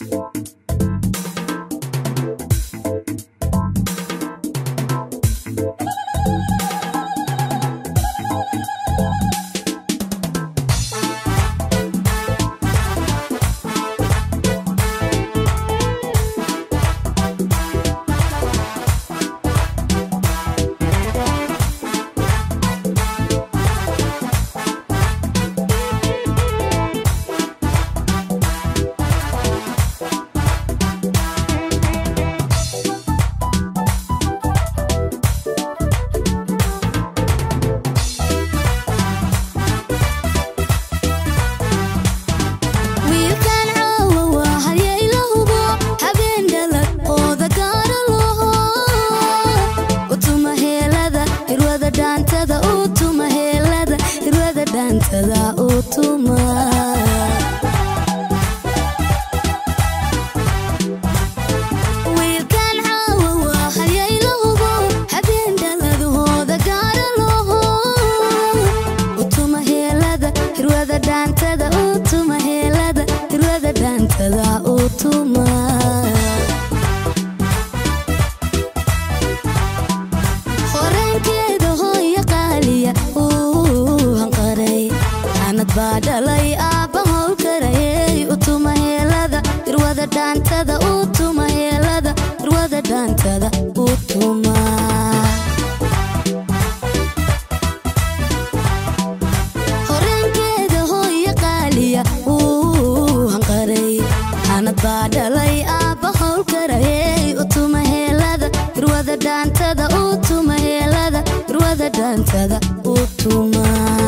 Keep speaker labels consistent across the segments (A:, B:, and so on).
A: wiilkan caawa waa halyayla hubo habeen dhalad ooda gaara loho utuma heelada hirwada dhaantada utuma heelada hirwada dhaantada utuma wiilkan caawa waa halyayla hubo habeen dhalad hooda gaara loho utuma heelada hirwada dhaantada utuma heelada hirwada dhaantada utuma horeenkeeda hooya qaaliya uu hanqaray xanad baa dhalay aabba howlkarayey utuma heelada hirwada dhaantada utuma heelada hirwada dhaantada utuma horeenkeeda hooya qaaliya uu hanqaray xanad baa dhalay aabba howlkarayey utuma heelada hirwada dhaantada utuma heelada hirwada dhaantada utuma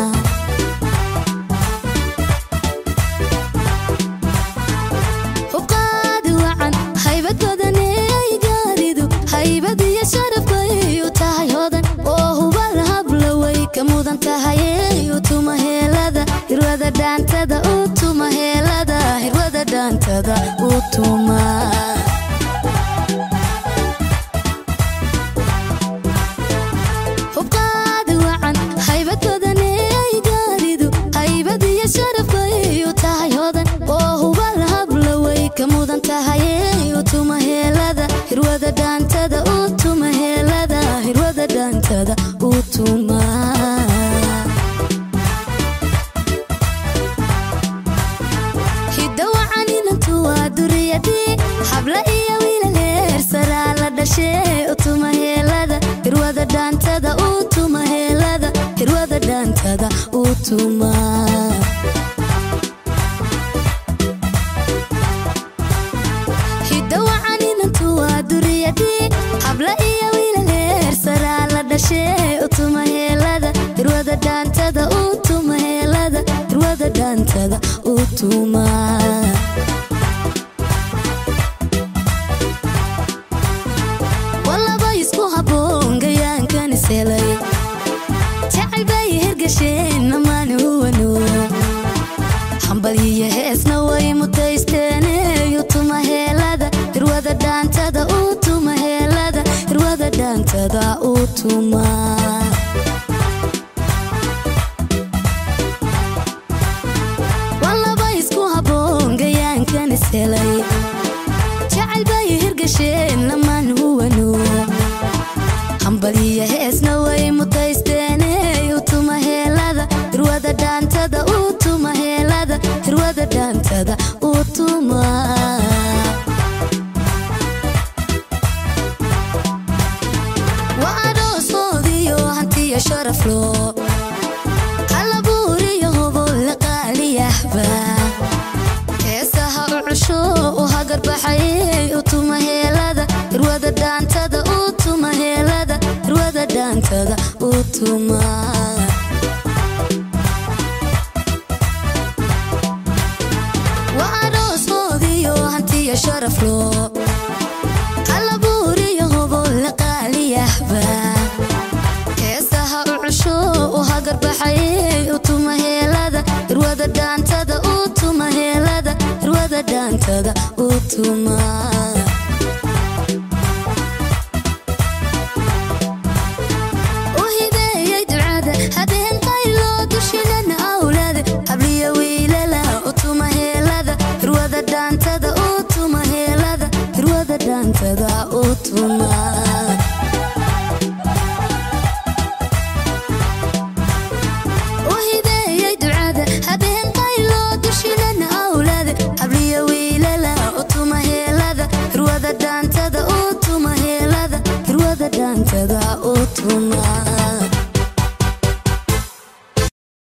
A: hubqaadi wacan haybad badaney gaaridu haybad iyo sharaf bay u tahay hodan oo hubal hablaway ka mudan tahayey utuma heelada hirwada dhaantada utuma heelada hirwada dhaantada utuma hubqaadi wacan haybad badaney gaaridu haybad iyo sharaf bay u tahay hodan oo hubal hablaway ka mudan tahayey utuma heelada hirwada dhaantada utuma heelada hirwada dhaantada utuma hidda wacan inantu waa duriyadii habla iyo wiilaleer saraa la dhashee utuma heelada hirwada dhaantada utuma heelada hirwada dhaantada utuma hidda wacan inantu waa duriyadii habla iyo wiilaleer saraa la dhashee utuma heelada hirwada dhaantada utuma heelada hirwada dhaantada utuma walaba isku habboon gayaankan ishelay jacayl bay hirgasheen namaan huwano hambal iyo heesna way mutaysteene utuma heelada hirwada dhaantada utuma heelada hirwada dhaantada utuma walaba isku habboon gayaankan ishelay jacayl bay hirgasheen lamaan huwano hambal iyo heesna way mutaysteene utuma heelada hirwada dhaantada utuma heelada hirwada dhaantada utuma waa adhoosoodiyo hantiyo sharaflo halabuuriyo hobolle qaaliyahba heesaha u cusho u hagarbaxayey utuma heelada hirwada dhaantada utuma heelada hirwada dhaantada utuma waa adhoosoodiyo hantiyo sharaflo halabuuriyo hobolle qaaliyahba heesaha u cusho u hagarbaxayey utuma heelada hirwada dhaantada utuma heelada hirwada dhaantada utuma u hibeeyey ducada habeen qayloo dushinana awlaada habliya wiilala utuma heelada hirwada dhaantada u tuma heelada hirwada dhaantada u tuma u hibeeyey ducada habeen qayloo dushilana awlaada habliyo wiilala u tuma heelada hirwada dhaantada u tuma heelada hirwada dhaantada u tuma